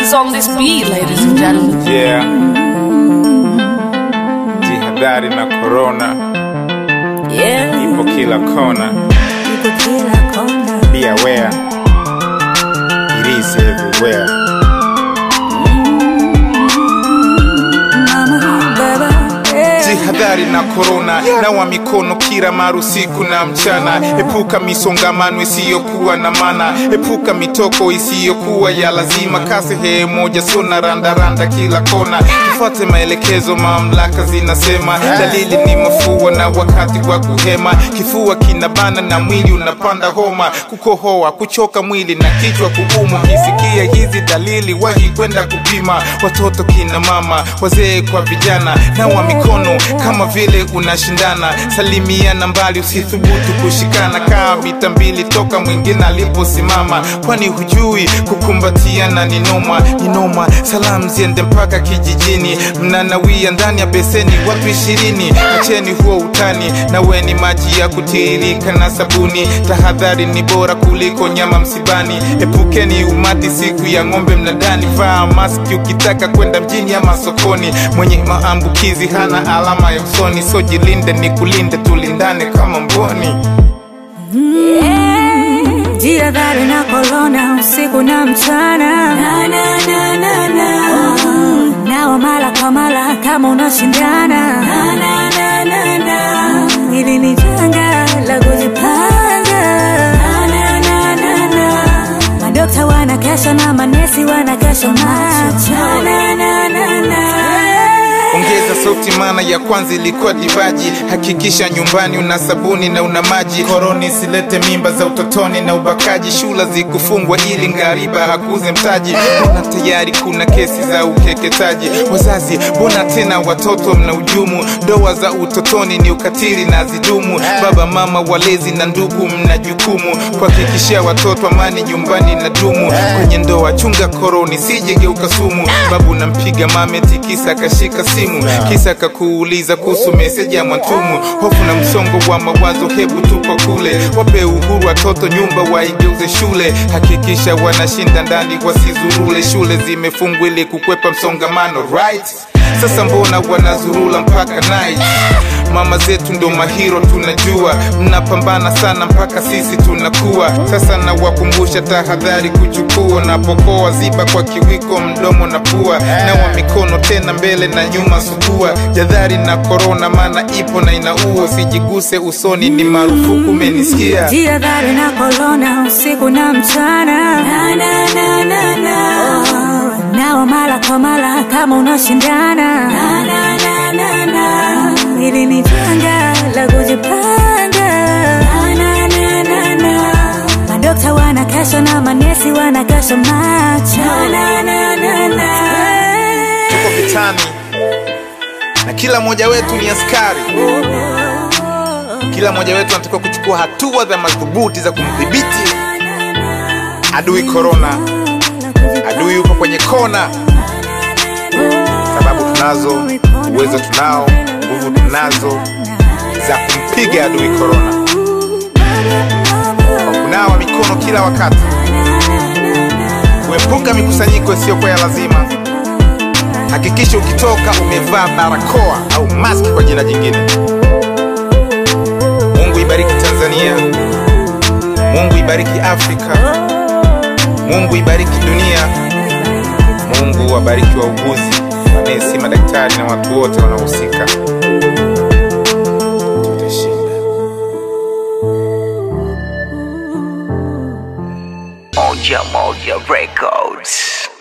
is on this beat, ladies and gentlemen. Yeah. Jihadhari na corona Yeah, ipo kila kona. ipo kila kona. Be aware. It is everywhere. Mama, baba, yeah. Jihadhari na korona, nawa mikono kila mara usiku na mchana. Epuka misongamano isiyokuwa na maana, epuka mitoko isiyokuwa ya lazima. Kaa sehemu moja, sio na randaranda kila kona. Tufuate maelekezo, mamlaka zinasema. Dalili ni mafua na wakati wa kuhema, kifua kinabana na mwili unapanda homa, kukohoa, kuchoka mwili na kichwa kuuma. Ukisikia hizi dalili, wahi kwenda kupima. Watoto, kina mama, wazee kwa vijana, nawa mikono kama vile unashindana. Salimiana mbali, usithubutu kushikana. Kaa mita mbili toka mwingine aliposimama, kwani hujui kukumbatiana ni noma, ni noma. Salamu ziende mpaka kijijini, mnanawia ndani ya beseni watu ishirini. Acheni huo utani, naweni maji ya kutiririka na sabuni. Tahadhari ni bora kuliko nyama msibani. Epukeni umati siku ya ng'ombe mnadani. Vaa maski ukitaka kwenda mjini ama sokoni. Mwenye maambukizi hana alama ya usoni, so jilinde ni kulinde, tulindane kama mboni. Jihadhari na korona usiku na mchana na, na, na, na, na. Oh, nawa mara kwa mara kama unashindana na, na, na, na, na. Hili ni janga la kujipanga na, na, na, na, na. Madokta wanakesha na manesi wanakesha macho na, na, na, na. Ongeza sauti, maana ya kwanza ilikuwa divaji. Hakikisha nyumbani una sabuni na una maji. Koroni isilete mimba za utotoni na ubakaji. Shula zikufungwa ili ngariba hakuze mtaji. Mbona tayari kuna kesi za ukeketaji? Wazazi, mbona tena watoto mna ujumu? Ndoa za utotoni ni ukatili na zidumu. Baba, mama, walezi na ndugu, mna jukumu kuhakikishia watoto amani nyumbani na dumu. Kwenye ndoa chunga koroni, sijegeuka sumu. Babu nampiga mame tikisa akashika simu kisa kakuuliza kuhusu meseji ya Mwantumu. Hofu na msongo wa mawazo, hebu tupo kule. Wape uhuru watoto, nyumba waigeuze shule. Hakikisha wanashinda ndani, wasizurule. Shule zimefungwa ili kukwepa msongamano, right? Sasa mbona wanazurula mpaka night? Mama zetu ndo mahiro, tunajua mnapambana sana mpaka sisi tunakuwa. Sasa nawakumbusha tahadhari kuchukua, napokoa ziba kwa kiwiko mdomo na pua, nawa mikono tena mbele na nyuma, sugua jadhari na korona, maana ipo na inaua. Usijiguse usoni, ni marufuku, umenisikia? Jihadhari na korona usiku na mchana na, na, na, na, na. Oh, nawa mara kwa mara kama unashindana na, na, na, na, na. Hili ni janga la kujipanga na, na, na, na, na. Madokta wanakesha na manesi wanakesha macho na, na, na, na. Tuko vitani na kila mmoja wetu ni askari. Kila mmoja wetu anatakiwa kuchukua hatua za madhubuti za kumdhibiti adui korona. Adui yupo kwenye kona, sababu tunazo, uwezo tunao, nguvu tunazo za kumpiga adui korona, kwa kunawa mikono kila wakati, kuepuka mikusanyiko isiyokuwa ya lazima. Hakikisha ukitoka umevaa barakoa au maski kwa jina jingine. Mungu ibariki Tanzania, Mungu ibariki Afrika, Mungu ibariki dunia, Mungu wabariki wauguzi, manesi, madaktari na watu wote wanaohusika. Tutashinda. Moja Moja Records.